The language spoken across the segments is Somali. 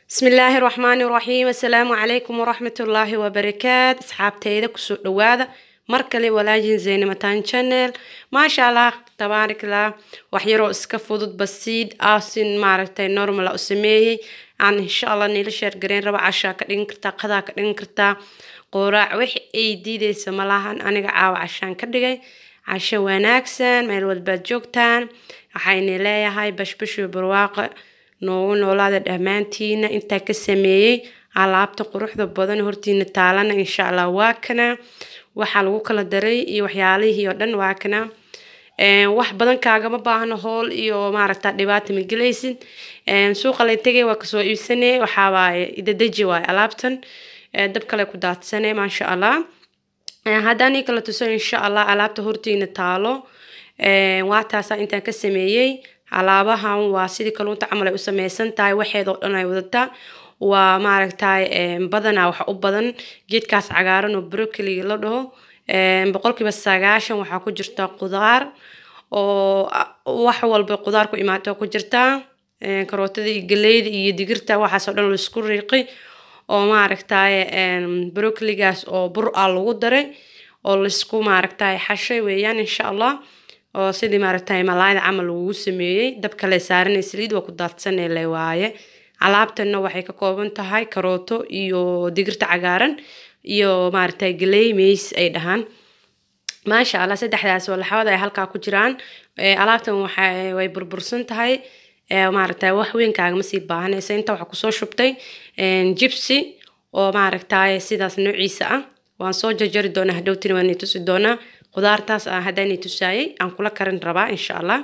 بسم الله الرحمن الرحيم السلام عليكم ورحمة الله وبركاته أصحابتيدا كسو دوادا مركلي ولاجين زين متان channel ما شاء الله تبارك الله وحيرو اسكا فودود بسيد آسين ماركتاي نورمال أسميهي عن إن شاء الله نيل شير جرين ربع عشا كدين كرتا قدا كدين كرتا قوراع وحي اي ديدي سملاهان أنيقا عاو عشان كدقاي عشا wanaagsan meel walbaad joogtaan waxayna leeyahay bashbash iyo barwaaqo noogu noolaada dhammaantiina intaa ka sameeyey alaabta quruxda badan hortiina taalana insha allah waa kana waxaa lagu kala daray iyo waxyaalihii oo dhan waa kana wax badan kaagama baahno hool iyo maaragta dhibaata ma gelaysid suuqa la tegay waa kasoo iibsanay waxaa waaye idadeji waaye alaabtan dab kale ku daadsanay maasha allah haddaan ii kala tuso insha allah alaabta hortiina taalo waa taasaa intaan ka sameeyey alaabahan waa sidii kaluunta camal ay u sameysan tahay waxeedoo dhan ay wadataa waa maaragtay badanaa waxa u badan geedkaas cagaaran oo brokoli la dhaho boqolkiiba sagaashan waxaa ku jirta qudaar oo wax walba qudaar ku imaato ku jirtaa karootada iyo galeyda iyo digirta waxaasoo dhan laisku riiqi oo maaragtay brokoligaas oo bur ah lagu daray oo laisku maaragtay xashay weeyaan insha allah oo sidii maaragtay malaayda camal lagugu sameeyey dabka le saaranay saliid waa ku daadsanay le waaye alaabtanna waxay ka kooban tahay karooto iyo digirta cagaaran iyo maaragtay galey meys ay dhahaan maasha allah saddexdaas walaxawad ay halkaa ku jiraan alaabtan waxa way burbursan tahay maaragtay wax weyn kaagama sii baahanaysa inta waxaa kusoo shubtay jibsi oo maaragtay sidaas noociisa ah waan soo jarjari doonaa hadhowtina waan i tusi doonaa qudaartaas ah haddaan i tusaayay aan kula karin rabaa insha allah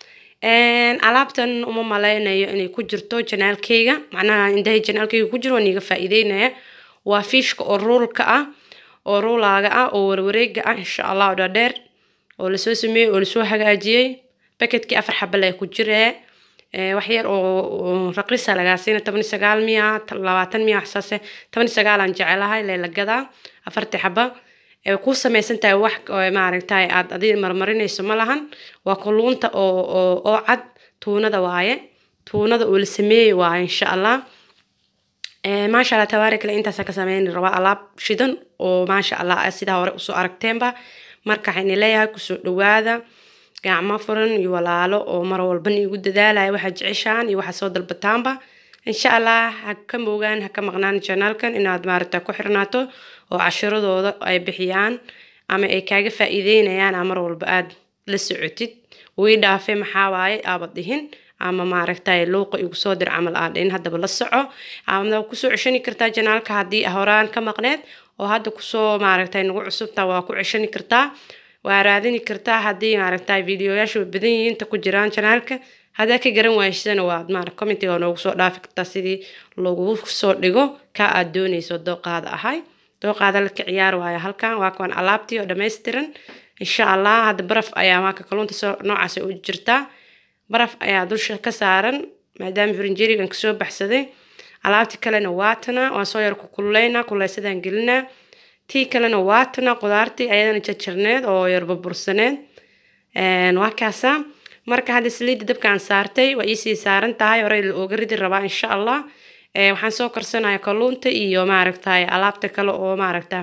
alaabtan uma maleynayo inay ku jirto janaalkeyga macnaha indahay janaalkeyga ku jiro waan iga faa'iideynaya waa fiishka oo ruulka ah oo ruulaaga ah oo warwareega ah insha allah oo dhaadheer oo lasoo sameeyey oo lasoo hagaajiyey baketkii afar xabal ay ku jiree wax yar oo raqisa lagaa siina toban sagaal miya labaatan miya waxsaase toban sagaalaan jecelahay leelagadaa afartii xaba ku samaysan tahay wax maaragtay aad adi marmarinayso ma lahan waa kalluunta oo oo cad tuunada waaye tuunada oo la sameeyey waaye insha allah maasha allah tabaarak le intaasa ka sameyn rabaa alaab shidan oo maasha allah sidaa hore usoo aragteenba marka waxayna leeyahay kusoo dhawaada gacmo furan iyo walaalo oo mar walbana igu dadaalaya waxaad jeceshaan iyo waxaad soo dalbataanba insha allah ha ka moogaan ha ka maqnaan janaalkan inaad maaragta ku xirnaato oo cashiradooda ay bixiyaan ama ay kaaga faa'iideynayaan aa mar walba aad la socotid wii dhaafe maxaa waaye aabad dhihin ama maaragtay luuqa igu soo dir camal aad dhihin haddaba la soco ama kusoo ceshani kartaa janaalka haddii horaan ka maqneed oo hadda kusoo maaragtay nagu cusubta waa ku ceshani kartaa waa raadini kartaa haddii maaragtay videoyaasha badan yihiin inta ku jiraan janaalka haddaa ka garan waaysidana waad maara commentiga noogu soo dhaafi kartaa sidii lagu soo dhigo ka aad doonayso dooqaada ahay dooqaada laka ciyaar waayo halkan waa kuwan alaabtii oo dhammaystiran insha allah hadda baraf ayaa maaka kalluunta soo noocaas u jirtaa baraf ayaa dusha ka saaran maadaama firinjerigan kasoo baxsaday alaabtii kalena waatana waan soo yar ku kululeynaa kuleysadaan gelinaa tii kalena waatana qudaartii ayadana jarjarneed oo yar burbursaneed waa kaasaa marka hadda saliidda dabkaan saartay waa iisii saaran tahay horey la ooga ridi rabaa insha allah waxaan soo karsanaya kalluunta iyo maaragtay alaabta kale oo maaragta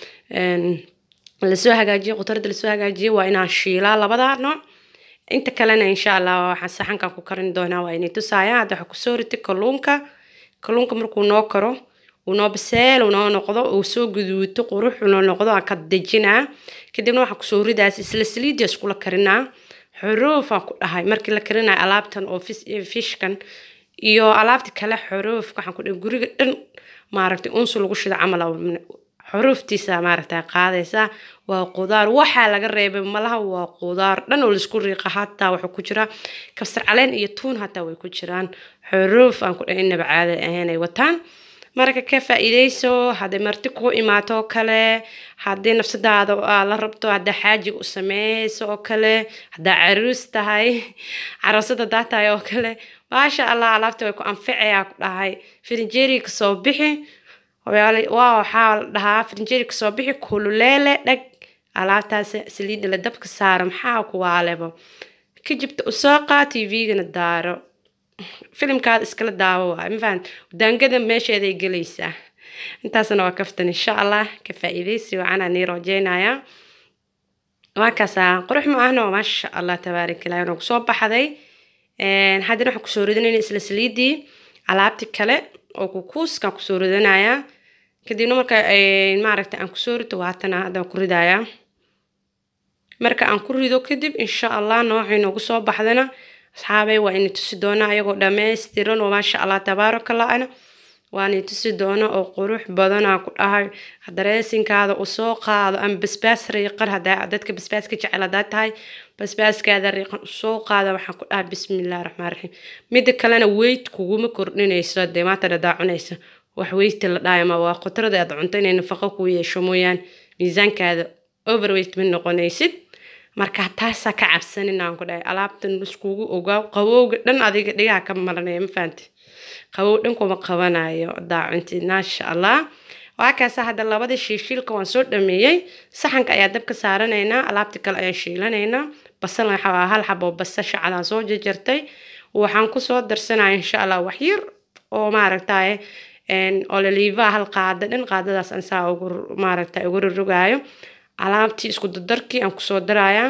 lasoo hagaajiyo qutarada lasoo hagaajiyo waa inaan shiilaa labada nooc inta kalena insha allah waxaan saxankan ku karin doonaa waa inay tusaayaan hadda waxaa kusoo ritay kalluunka kalluunka markuu noo karo uu noo baseel noo noqdo uu soo guduuto qurux noo noqdo aan ka dejinaa kadibna waxaa kusoo ridaas isla saliidia iskula karinaa xuruufaan ku dhahay markii la karinayo alaabtan oo fishkan iyo alaabta kale xuruufka waxaan ku dhahay guriga dhan maaragtay unsu lagu shida camal xuruuftiisa maaragtay qaadaysaa waa qudaar waxaa laga reebay malaha waa qudaar dhan oo laisku riiqa hataa wuxuu ku jiraa kabsar caleen iyo tuun hataa way ku jiraan xuruuf aan ku dhahay inaba caada ahayn ay wataan marka ka faa'iidayso hadday marti ku imaato oo kale haddii nafsadaada aa la rabto haddaa xaajiga u sameeyeyso oo kale haddaa caruus tahay caroosada daa tahay oo kale maasha allah alaabta way ku anfacayaa ku dhahay firinjeeriga kasoo bixi waa waxaa la dhahaa firinjeeri kasoo bixi kululeele dhag alaabtaas saliidda la dabka saaro maxaa ku waalebo ka jibta usoo qaa tvgana daaro filimkaada iskala daawo waay mafahant daangada meesheeday gelaysaa intaasna waa kaftan insha allah ka faa'iidaysi wacanaa nii rajeynayaa waa kaasaa qurux ma ahna maasha allah tabaarak ilahi waan kusoo baxday haddana waxaan kusoo ridanayna isla saliidii alaabti kale oo kukuuskaan kusoo ridanayaa kadibna marka maaragta aan kusoo rito waatana haddaan ku ridayaa marka aan ku rido kadib insha allah noocii noogu soo baxdana asxaabay waa ini tusi doonaa ayagoo dhammaystiran oo maasha allah tabaarakallah-ana waani tusi doona oo qurux badanaa ku dhahay dareesinkaada u soo qaado ama basbaas riiqan hadaa dadka basbaaska jecel hadaa tahay basbaaskaada riiqan usoo qaada waxaan ku dhahay bismillahi raxmaan raxiim mida kalena weyd kuguma kordhinayso dee maanta dhadaa cunaysa wax weyti la dhahay ma waa qudrada aad cunto inay nafaqo kuu yeesho mooyaan miisaankaada overweight ma noqonaysid marka taasaa ka cabsanin aan ku dhahay alaabtan iskugu ogaaw qabowga dhan adiga dhigaha ka maranaya ma fahanti qabow dhan kuma qabanayo daacuntid maasha allah waa kaasa hadda labada shiishiilka waan soo dhameeyey saxanka ayaa dabka saaranaynaa alaabta kale ayaan shiilanaynaa basal waxaa hal xabo basasha cadaan soo jarjartay waxaan kusoo darsanaya insha allah wax yar oo maaragtaye ololiiva hal qaada dhan qaadadaas aan saa ugu maaragta ugu rorogaayo alaabtii isku dardarkii aan kusoo darayaa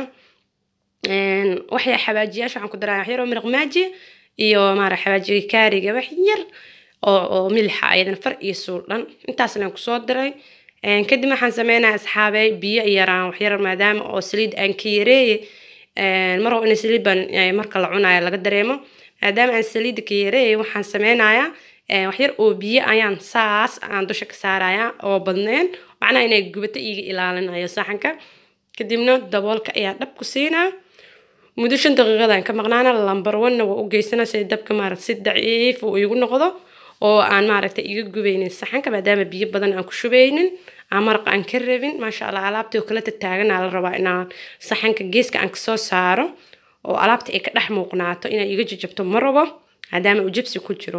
waxya xawaajiyaasha waxaan ku daraya wax yar oo miraq maaji iyo maara xawaajiga kaariga wax yar oo oo milixa ayadan far iyo suul dhan intaasna aan kusoo diray kadib waxaan sameynaya asxaabey biyo yaraan wax yar maadaama oo saliid aan ka yareeye mar oo ina saliid baan marka la cunayo laga dareemo maadaama aan saliidda ka yareeye waxaan sameynayaa wax yar oo biyo ayaan saas aan dusha ka saaraya oo badneen macnaha inay gubato iiga ilaalinayo saxanka kadibna daboolka ayaa dhab ku siinaa muddo shan daqiiqadaan ka maqnaana lambar wanna waa u geysana si dabka maaragta si daciif uu igu noqdo oo aan maaragta iga gubaynin saxanka maadaama biyo badan aan ku shubaynin aan maraq aan ka rabin maasha allah alaabtii oo kala tataagana la rabaa inaan saxanka geeska aan kasoo saaro oo alaabta ay ka dhex muuqnaato inay iga jajabto ma rabo maadaama uu jabsi ku jiro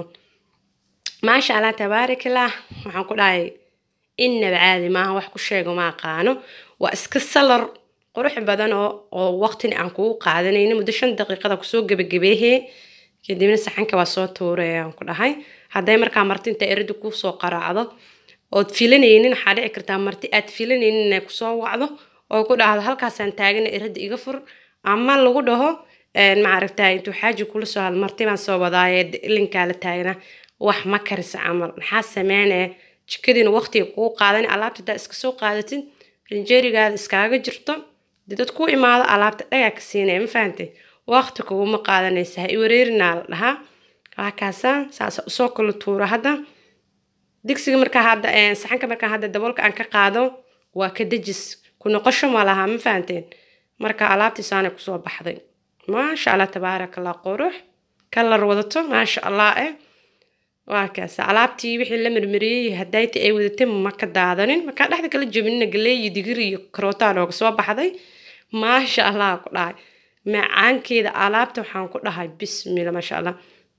maasha allah tabaarakallah waxaan ku dhahay innaba caadi maaha wax ku sheego ma aqaano waa iska salar qurux badan oo oo waqtina aan kugu qaadanayno muddo shan daqiiqada kusoo gebagabeehee kadibna saxanka waa soo tuuray aan ku dhahay hadday markaa marti inta erada kusoo qaraacdo ood filanaynin waxaa dhici kartaa marti aad filanaynin inay kusoo wacdo oo ku dhahdo halkaasaan taagana erada iga fur ama lagu dhaho maaragta intuu xaaji kula soo hal marti baan soo wadaaye ilinkaa la taagna wax ma karisa camal maxaa sameynaya jikadiina waqtiga kugu qaadan alaabta hadaa iska soo qaadatid rinjeerigaada iskaaga jirto dee dad ku imaado alaabta dhagaa ka siinaya ma fahantay waqti kuguma qaadanaysa ha iwareerinaa la dhahaa waakaasa saasa usoo kala tuuro hadda digsiga markaa hadda saxanka markaa hadda daboolka aan ka qaado waa ka dejis ku noqosho ma laha ma fahanteen marka alaabtii saanay kusoo baxday maasha allah tabaaraka allah qurux kalar wadato maasha allah eh waa kaas alaabtii wixii la marmariyey hadayti ay wadatay ma ka daadanin markaa dhexda kala jabinina galey iyo digir iyo karootaa nooga soo baxday maasha allah ku dhahay macaankeeda alaabta waxaan ku dhahay bismilla maasha allah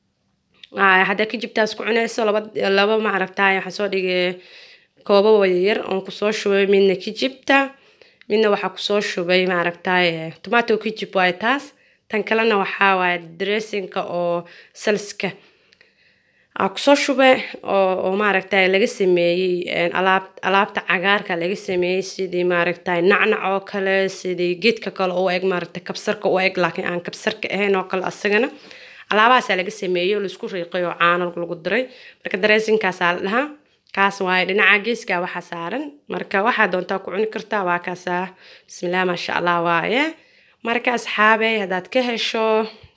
haddaa ka jibtaas ku cunayso laba laba maaragtaay waxaa soo dhigay koobo wayar oon kusoo shubay midna ka jibta midna waxaa kusoo shubay maaragtaay tomato ka jib waaye taas tan kalena waxaa waaye dressinka oo salska aa kusoo shube oo oo maaragtay laga sameeyey alaab alaabta cagaarka laga sameeyey sidii maaragtay nacnac oo kale sidii geedka kale oo eg maaragtay kabsarka u eg laakiin aan kabsarka ahayn oo kale asagana alaabahaasaa laga sameeyey oo laisku riiqay oo caano lagu diray marka dareesinkaasaa la dhahaa kaas waaye dhinaca geeska waxaa saaran marka waxaa doontaa ku cuni kartaa waa kaasaa bismillah maasha allah waaye marka asxaabey haddaad ka hesho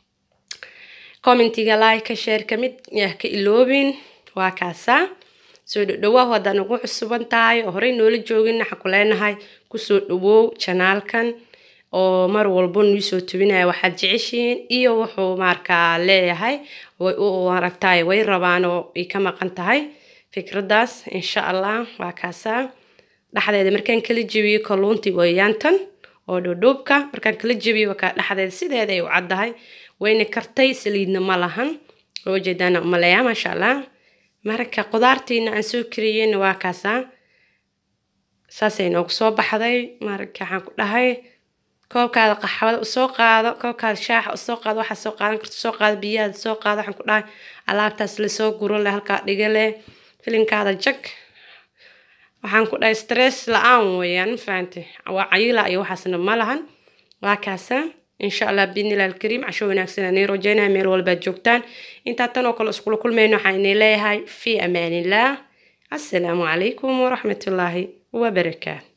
commentiga like share ka mid yah ka iloobin waa kaasaa soo dhowaahu haddaad ugu cusuban tahay oo horey noola joogin waxaan ku leenahay kusoo dhawow janaalkan oo mar walbo nii soo tubinaya waxaad jeceshihiin iyo wuxuu markaa leeyahay way u aragtaay way rabaan oo ay ka maqan tahay fikraddaas insha allah waa kaasaa dhexdeeda markaan kala jebiyo kalluuntii wayaantan oo dhoodhoobka markaan kala jebiyo wakaa dhexdeeda sideeda ay u caddahay wayna kartay saliidna ma lahan oo jeedaana umaleeyaa maasha allah marka qudaartiina aan soo kariyeyna waa kaasaa saasay noogu soo baxday marka waxaan ku dhahay koobkaada qaxwada usoo qaado koobkaada shaaxa usoo qaado waxaa soo qaadan karta soo qaado biyahaada soo qaado waxaan ku dhahay alaabtaas lasoo guro leh halkaa dhiga leh filinkaada jag waxaan ku dhahay stress la-aan weeyaan ma fahantay waa cayila iyo waxaasna ma lahan waa kaasa insha allah biidnillahi alkariim casho wanaagsan ani rajeynaya meel walbaad joogtaan intaa tan oo kale iskula kulmayno waxaan inay leeyahay fii amaanillaah assalaamu calaykum waraxmatullaahi wabarakaatu